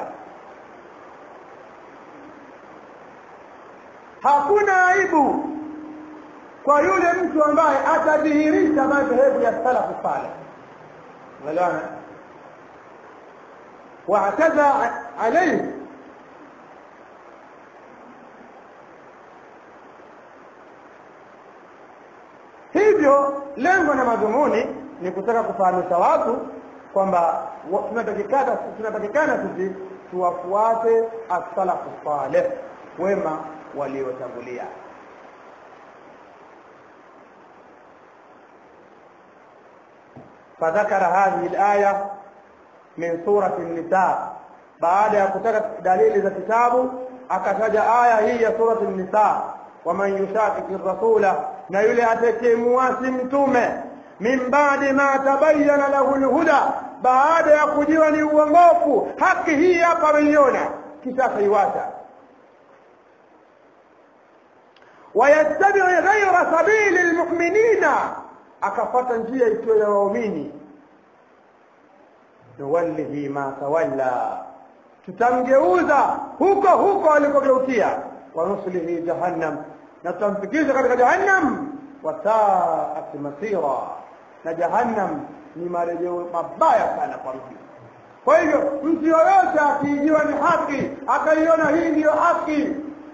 hakuna aibu kwa yule mtu ambaye atadhihirisha madhehebu ya salafu saleh unaelewana واعتدى عليه hivyo lengo na madhumuni ni kutaka kufahamisha watu kwamba tunatakikana tunatakikana sisi tuwafuate as-salafu salih wema waliotangulia فذكر هذه الآية من سورة النساء بعد يكتك دليل إذا كتابه أكتج آية هي سورة النساء ومن يشاكك الرسول نيولي أتكي مواسمتم من بعد ما تبين له الهدى بعد يكجيوا ni uongofu haki hii hapa ameiona kisha akaiwacha wayattabi ghaira sabili lmuminina akafata njia isiyo ya waumini nuwallihi ma tawalla tutamgeuza huko huko alikogeukia wanuslihi jahannam na tutamfikisha katika jahannam wasaat masira na jahannam ni marejeo mabaya sana kwa mtu kwa hivyo mtu yoyote akiijiwa ni haki akaiona hii ndiyo haki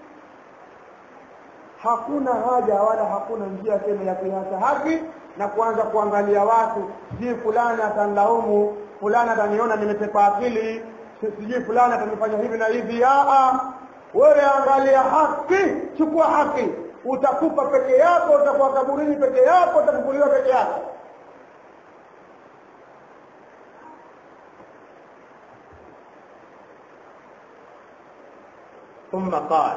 hakuna haja wala hakuna njia tena ya kuiacha haki na kuanza kuangalia watu sijui fulani atanilaumu fulani ataniona nimetepa akili sijui fulani atanifanya hivi na hivi aa wewe angalia haki chukua haki utakufa peke yako utakuwa kaburini peke yako utafufuliwa peke yako ثم قال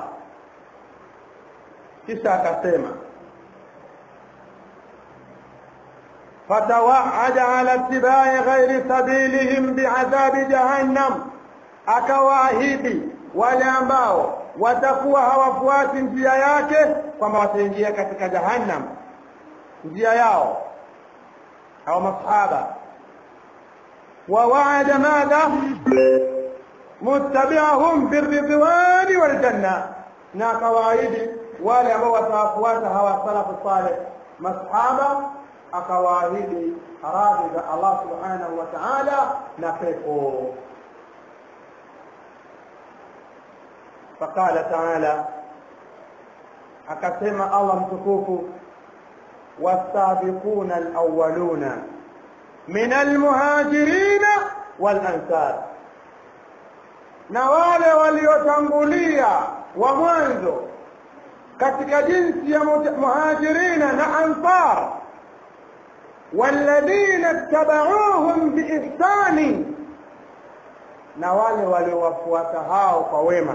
kisha akasema فتوعد على اتباع غير سبيلهم بعذاب جهنم akawaahidi wale ambao watakuwa hawafuati njia yake kwamba wataingia katika jahannam njia yao au masahaba ووعد ماذا متبعهم بالرضوان والجنة na akawaahidi wale ambao watawafuata hawa salafu saleh masahaba akawaahidi radhi za Allah subhanahu wa ta'ala na pepo فقال تعالى akasema Allah mtukufu والسابقون الأولون من المهاجرين والأنصار na wale waliotangulia wa mwanzo katika jinsi ya muhajirina na ansar walladhina ittabauhum biihsani na wale waliowafuata hao kwa wema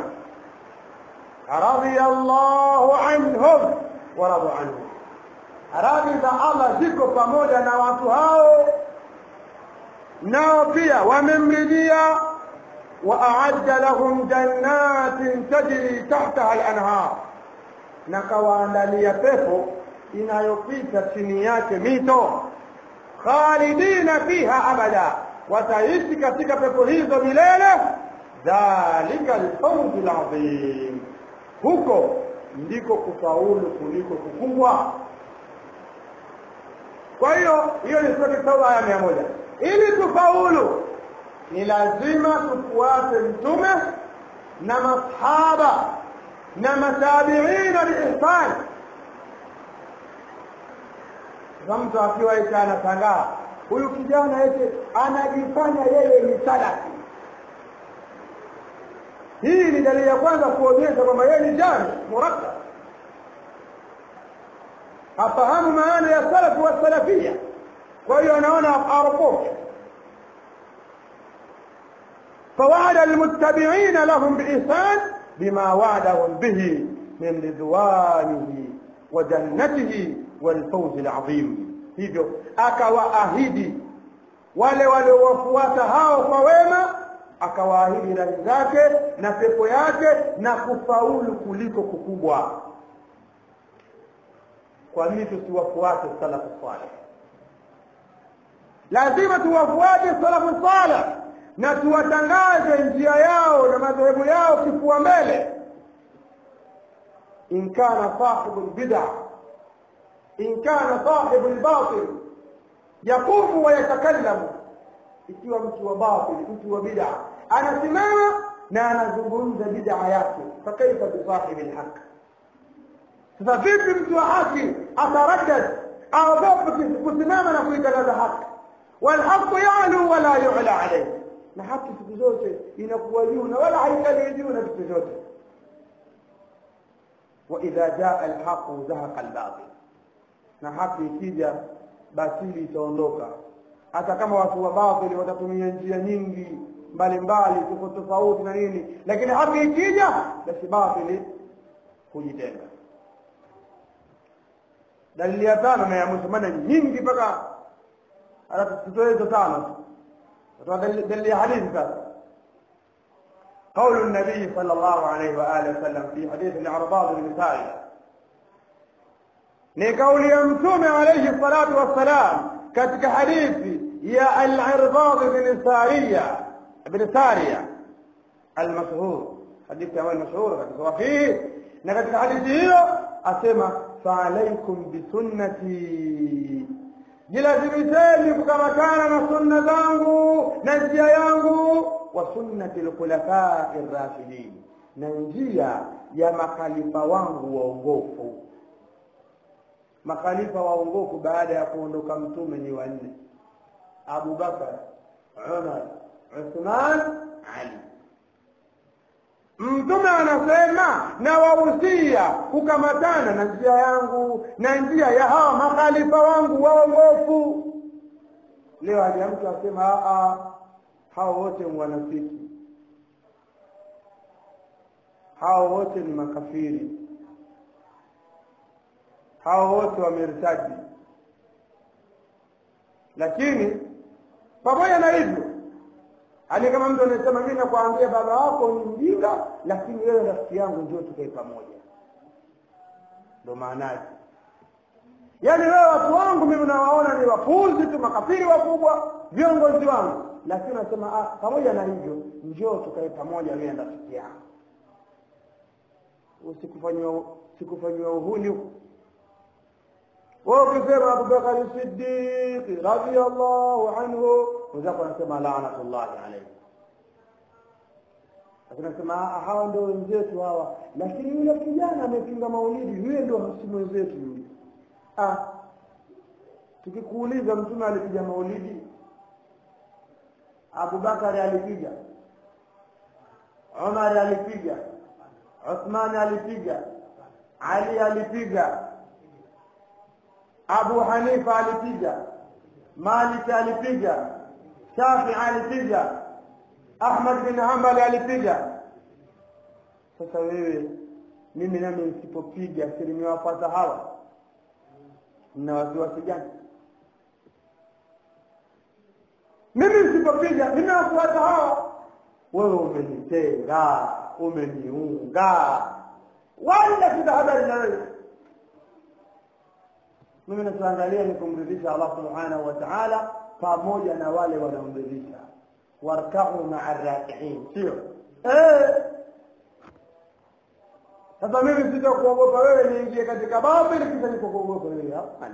radiyallahu anhum wa radu anhum radhi za Allah ziko pamoja na watu hao nao pia wamemridhia وأعد لهم جنات تجري تحتها الأنهار na kawaandalia pepo inayopita chini yake mito khalidina fiha abada wataishi katika pepo hizo milele dhalika alfawzu alazim huko ndiko kufaulu kuliko kukubwa kwa hiyo hiyo ni sura tauba aya mia moja ili tufaulu ni lazima tufuate mtume na masahaba na matabiina biihsan sasa mtu akiwa eti anashangaa huyu kijana eti anajifanya yeye ni salafi hii ni dalili ya kwanza kuonyesha kwamba yeye ni jani murakkab afahamu maana ya salafu wa salafia kwa hiyo anaona aropoke فوعد المتبعين لهم بإحسان بما وعدهم به من رضوانه وجنته والفوز العظيم hivyo akawaahidi wale waliowafuata hao kwa wema akawaahidi radhi zake na pepo yake na kufaulu kuliko kukubwa kwa nini tusiwafuate salafu saleh lazima tuwafuate salafu saleh na tuwatangaze njia yao na madhehebu yao kifua mbele in kana sahibu lbida in kana sahibu lbatil yaqumu wa yatakallamu ikiwa mtu wa batil mtu wa bida anasimama na anazungumza bid'a yake fakaifa bisahibi lhaq sasa vipi mtu wa haki ataraddad aogope kusimama na kuitangaza haki walhaqu yalu wala yula alayhi na haki siku zote inakuwa juu na wala haikali juu na vitu vyote waidha jaa alhaqu zahaqa albatil na haki ikija batili itaondoka hata kama watu wa batili watatumia njia nyingi mbalimbali tofauti tofauti na nini lakini haki ikija basi batili hujitenga dalili ya tano na ya mwisho maana nyingi mpaka tutoe hizo tano tutoa dalili ya hadithi sasa قول النبي صلى الله عليه وآله وسلم في حديث العرباض بن سارية ni kauli ya mtume alayhi salatu wassalam katika hadithi ya al-Irbad bin Sariya bin Sariya al-mashhur hadithi ambayo mashhur katika sahihi na katika hadithi hiyo asema fa alaykum bi sunnati jilazimisheni kukamatana na sunna zangu na njia yangu wa sunnati al-khulafai ar-rashidin na njia ya makhalifa wangu waongofu makhalifa waongofu baada ya kuondoka mtume ni wanne Abu Bakar Umar Uthman Ali mtume anasema na wahusia kukamatana na njia yangu na njia ya hawa makhalifa wangu waongofu leo haja mtu asema hao wote ni wanafiki hao wote ni makafiri hao wote wamertaji lakini pamoja na hivyo hali kama mtu anasema mimi nakuambia baba wako ni mjinga lakini wewe rafiki yangu ndio tukae pamoja ndo maana yake yaani wewe watu wangu mimi nawaona ni wapuzi tu makafiri wakubwa viongozi wangu lakini unasema ah, pamoja na hivyo njoo tukae pamoja wewe na rafiki yangu usikufanyiwa sikufanyiwa uhuni huko wewe ukisema Abubakar Siddiq radhiyallahu anhu wenzako wanasema laanatullahi alayhi lakini nasema hawa ndio wenzetu hawa lakini yule kijana amepinga maulidi yule ndio si mwenzetu yule ah tukikuuliza mtume alipiga maulidi Abubakar alipiga Umar alipiga Uthman alipiga Ali alipiga Abu Hanifa alipiga Malik alipiga Shafi alipiga Ahmad bin Hanbal alipiga sasa wewe mimi nami nisipopiga si nimewapata hawa na wasiwasi gani mimi nisipopiga nimewafuata hawa wewe umenitenga umeniunga wala sina habari na wewe mimi nachoangalia ni kumridhisha Allah subhanahu wa ta'ala pamoja na wale wanaomridhisha warkau maa rakiin sio eh sasa mimi sitakuogopa wewe niingie katika batili kisha nikukuogopa wewe hapana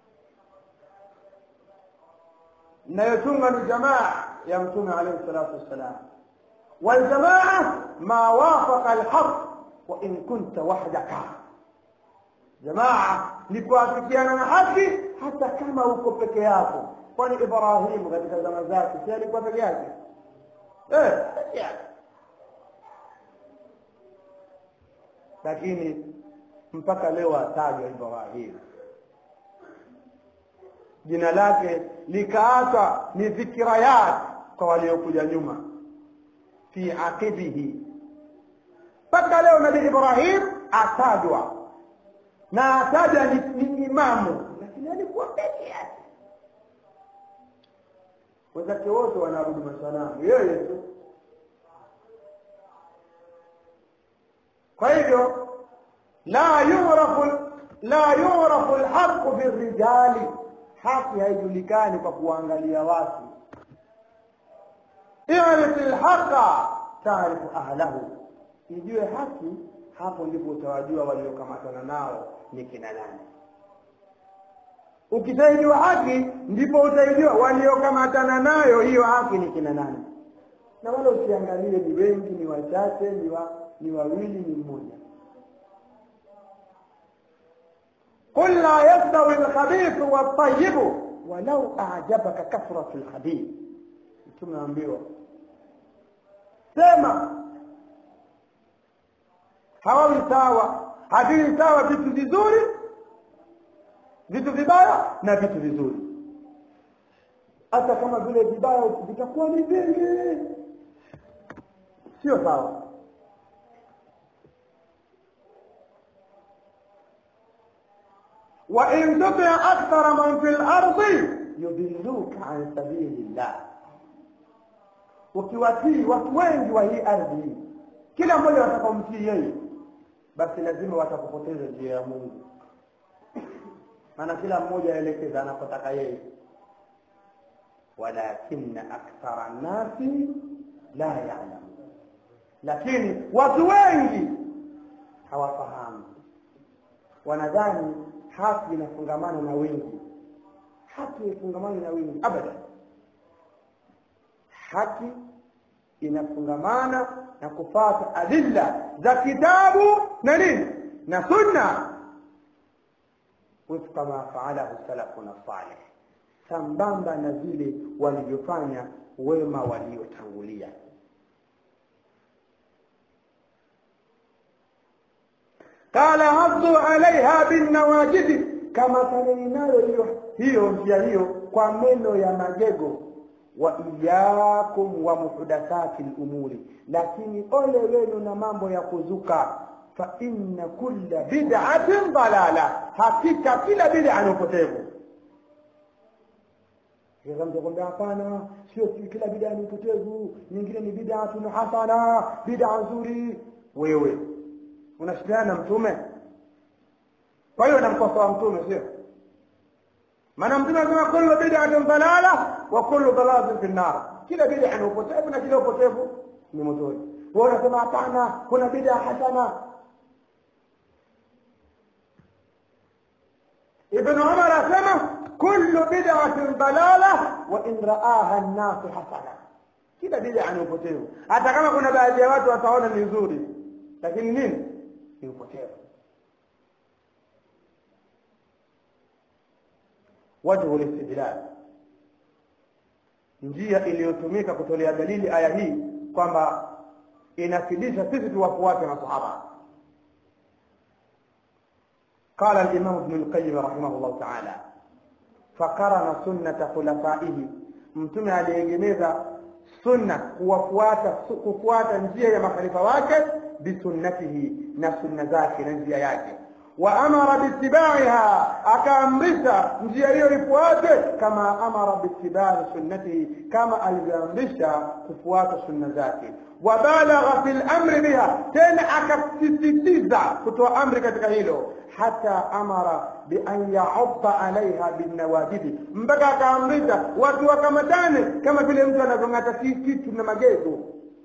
nayotunga ni jamaa ya mtume alayhi salatu wassalam والجماعة ما وافق الحق وإن كنت وحدك jamaa ni kuafikiana na haki hata kama uko peke yako kwani ibrahimu katika zama zake si alikuwa peke yake eh peke yake lakini mpaka leo atajwa ibrahimu jina lake likaachwa ni dhikirayat kwa waliokuja nyuma fi aqibihi mpaka leo nabii ibrahim atajwa na ataja ni, ni imamu lakini alikuwa peke yake wenzake wote wanaabudu masanamu yeye tu kwa hivyo la yurafu la yurafu alhaqu birrijali haki haijulikani kwa kuangalia watu irif alhaqa taarifu ahlahu ijue haki hapo ndipo utawajua waliokamatana nao ni kina nani ukisaidiwa haki ndipo utaijua waliokamatana nayo hiyo haki ni kina nani na wala usiangalie ni wengi ni wachache ni, wa, ni wawili ni mmoja قل لا يستوي الخبيث والطيب ولو أعجبك كثرة الخبيث tumeambiwa sema hawawi sawa haviwi sawa vitu vizuri vitu vibaya na vitu vizuri hata kama vile vibaya vitakuwa ni vingi sio sawa وإن تطع أكثر من في الأرض يضلوك عن سبيل الله ukiwatii watu wengi wa hii ardhi hii kila mmoja watakaomtii yeye basi lazima watakupoteza njia ya mungu maana kila mmoja aelekeza anapotaka yeye walakinna akthara nnasi la yalamun lakini watu wengi hawafahamu wanadhani haki inafungamana na wingi haki haifungamani na wingi abadan haki inafungamana na kufata adilla za kitabu na nini na sunna wifqa ma faalahu salafuna salih sambamba na vile walivyofanya wema waliotangulia qala haddu alaiha binnawajidi kama taneni hiyo hiyo njia hiyo kwa meno ya magego wa iyakum wa muhdathati lumuri lakini ole wenu na mambo ya kuzuka fa inna kulla bid'atin dalala hakika kila bid'a ni upotevu mtakwambia hapana sio kila bid'a ni upotevu nyingine ni bid'atun hasana bid'a nzuri wewe unashindana na mtume kwa hiyo namkosoa mtume sio maana mtume anasema kullu bid'atin dalala wa kullu dalalatin fi nar kila bid'a ni upotevu na kila upotevu ni motoni wewe unasema hapana kuna bid'a hasana ibn umar asema kullu bid'atin dalala wa in ra'aha an-nas hasana kila bid'a ni upotevu hata kama kuna baadhi ya watu wataona ni nzuri lakini nini ni upotevu wajhu listidlal njia iliyotumika kutolea dalili aya hii kwamba inafidisha sisi tuwafuate masahaba قال الإمام ابن القيم رحمه الله تعالى فقرن سنة خلفائه mtume aliegemeza sunna kuwafuata kufuata njia ya makhalifa wake bisunnatihi na sunna zake na njia yake wa amara biitibaiha akaamrisha njia hiyo ifuate kama amara biitibai sunnatihi kama alivyoamrisha kufuata sunna zake wabalagha fi lamri biha tena akasisitiza kutoa amri katika hilo hata amara bian yaudha alaiha binawajidi mpaka akaamrisha watu wakamatane kama vile mtu anavyong'ata kitu na magego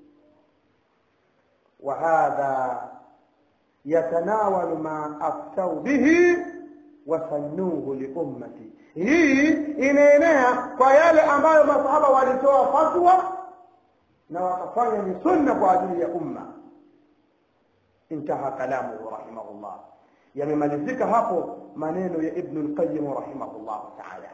وهذا يتناول ما أفتوا به وسنوه لأمتي hii inaenea kwa yale ambayo masahaba walitoa fatwa na wakafanya ni sunna kwa ajili ya umma intaha kalamuhu rahimahullah yamemalizika hapo maneno ya ibnu lqayim rahimahullahu taala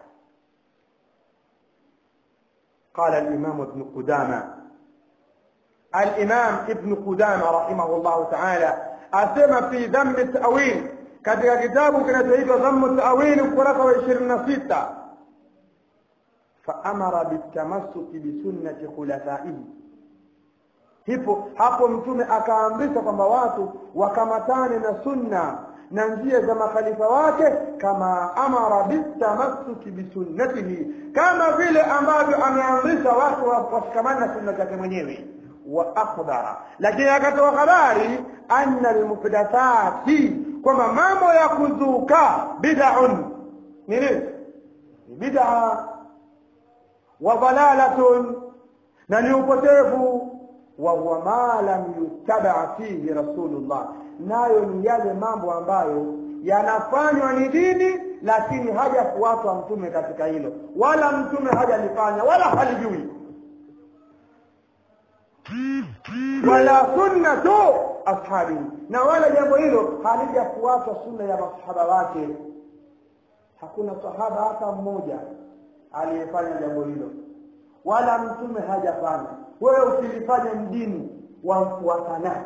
qala alimamu ibnu qudama الإمام ابن قدامة رحمه الله تعالى أسمى في ذم التأويل katika kitabu kinachoitwa dhammu tawili ukurasa wa ishirini na sita faamara bitamassuki bisunnati khulafaihi hipo hapo mtume akaamrisha kwamba watu wakamatane na sunna na njia za makhalifa wake kama amara bitamassuki bisunnatihi kama vile ambavyo ameamrisha watu washikamane na sunna zake mwenyewe wa akhbara lakini akatoa habari anna almuhdathati kwamba mambo ya kuzuka bid'un nini bid'a wa dalalatun na ni upotevu wa huwa ma lam yuttaba fihi rasulullah nayo ni yale mambo ambayo yanafanywa ni dini lakini hajafuatwa mtume katika hilo wala mtume hajalifanya wala halijui wala sunnatu ashabi na wala jambo hilo halijafuatwa sunna ya masahaba wake hakuna sahaba hata mmoja aliyefanya jambo hilo wala mtume hajafanya wewe ukilifanya mdini wamfuata nani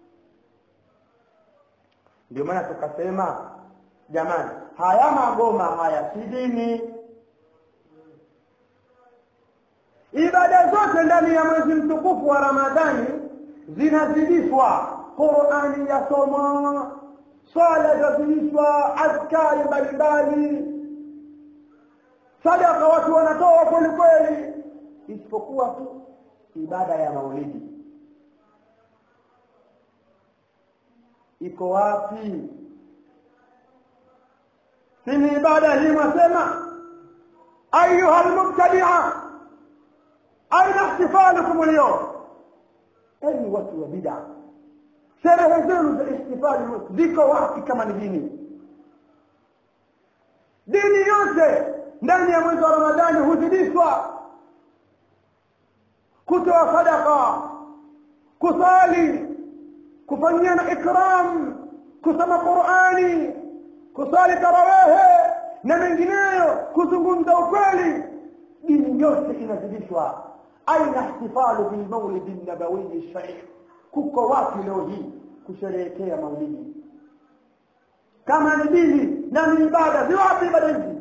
ndio maana tukasema jamani haya magoma haya si dini ibada zote ndani ya mwezi mtukufu wa ramadhani zinazidishwa qurani yasomwa swala zazidishwa adhkari mbalimbali sadaka watu wanatoa kweli kweli isipokuwa tu ibada ya maulidi iko wapi si ni ibada hii mwasema ayuha lmubtadia aina ihtifalukum lyom enyi watu wa bida sherehe zenu za ihtifali ziko wapi kama ni dini dini yote ndani ya mwezi wa ramadhani huzidishwa kutoa sadaka kusali kufanyiana ikram kusoma qurani kusali tarawehe na mengineyo kuzungumza ukweli dini yote inazidishwa aina ihtifalu bilmaulidi nabawiyi sharif kuko wapi leo hii kusherehekea maulidi kama ni dini na ni ibada ziwapi ibada hizi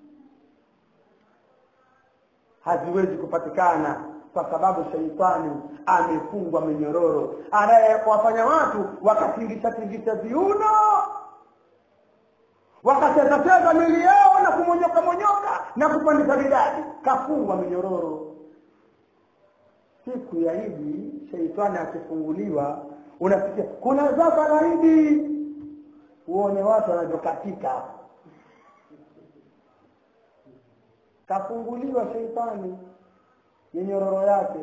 haziwezi kupatikana kwa sababu sheitani amefungwa minyororo anayewafanya watu wakatingisha tingisha viuno wakachezacheza mili yao na kumonyoka monyoka na kupandisha bidadi kafungwa minyororo siku ya idi sheitani akifunguliwa unasikia kuna zaka la idi uone watu wanavyokatika kafunguliwa sheitani minyororo yake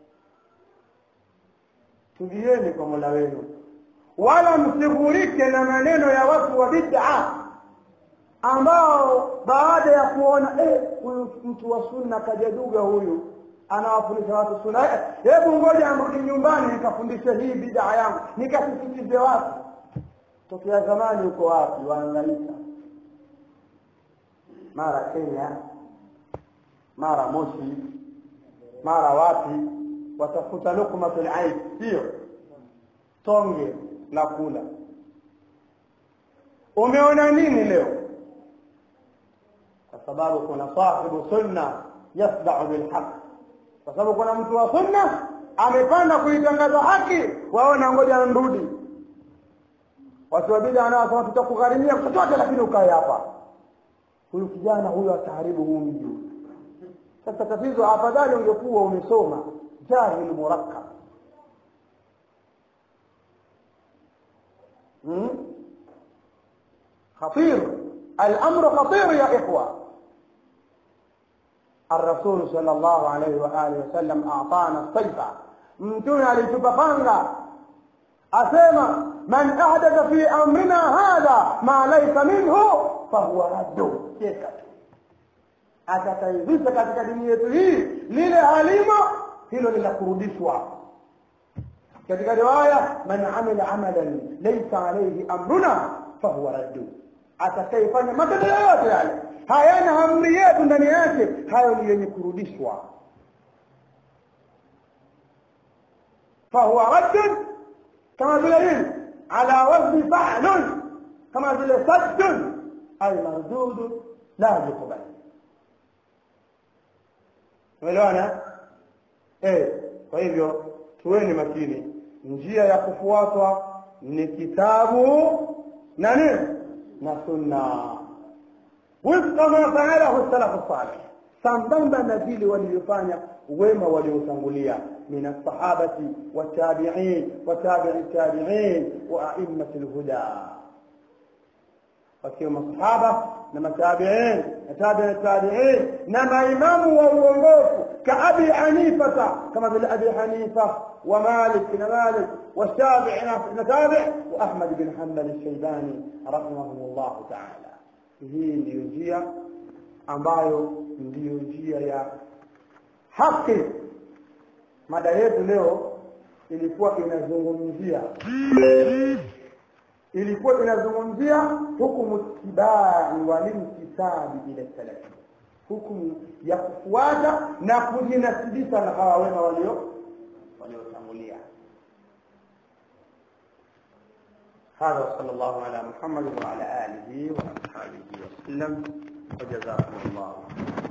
tulieni kwa mola wenu wala msighurike na maneno ya watu wa bid'a ambao baada ya kuona eh, huyu mtu wa sunna kajaduga huyu anawafundisha watu sunna hebu ngoja amrudi nyumbani nikafundishe hii bid'a yangu nikasisitize watu tokea zamani uko wapi waangaika mara kenya mara moshi mara wapi watafuta lukmatul aid sio tonge la kula umeona nini leo kwa sababu kuna sahibu sunna yasdau bilhaq kwa sababu kuna mtu wa sunna amepanda kuitangaza haki waona ngoja nrudi watu wa bid'a wanasema tutakugharimia chochote lakini ukae hapa huyu kijana huyu ataharibu huu mji sasa tatizo afadhali ungekuwa umesoma jahil murakkab خطير الأمر خطير يا إخوة الرسول صلى الله عليه وآله وسلم أعطانا الصيفة متنا لتبقانا أسيما من أحدث في أمرنا هذا ما ليس منه فهو رد كيف atakayevisha katika dini yetu hii lile halimo hilo linakurudishwa katika riwaya man amila amalan laysa alayhi amruna fahuwa raddu atakayefanya matendo yoyote yale hayana amri yetu ndani yake hayo ni yenye kurudishwa fahuwa raddun kama vile nini ala wazni fa'lun kama vile saddun ay mardudun la yuqbal umeelewana eh kwa hivyo tuweni makini njia ya kufuatwa ni kitabu na nini na sunna wifqa ma faalahu salafu salih sambamba na vile walivyofanya wema waliotangulia min alsahabati watabiin watabii tabiin wa aimati lhuda wakiwa masahaba na matabiin na tabii tabiin na maimamu wa uongofu kaabi hanifata kama vile abi hanifa ومالك بن مالك والشافعي نتابع واحمد بن حنبل الشيباني رحمهم الله تعالى hii ndiyo njia ambayo ndiyo njia ya haki mada yetu leo ilikuwa inazungumzia ilikuwa inazungumzia hukumu tibai walimtisabi ila salafi hukumu ya kufuata na kujinasibisha na hawa wema walio waliotangulia هذا وصلى الله على محمد وعلى آله وأصحابه وسلم وجزاكم الله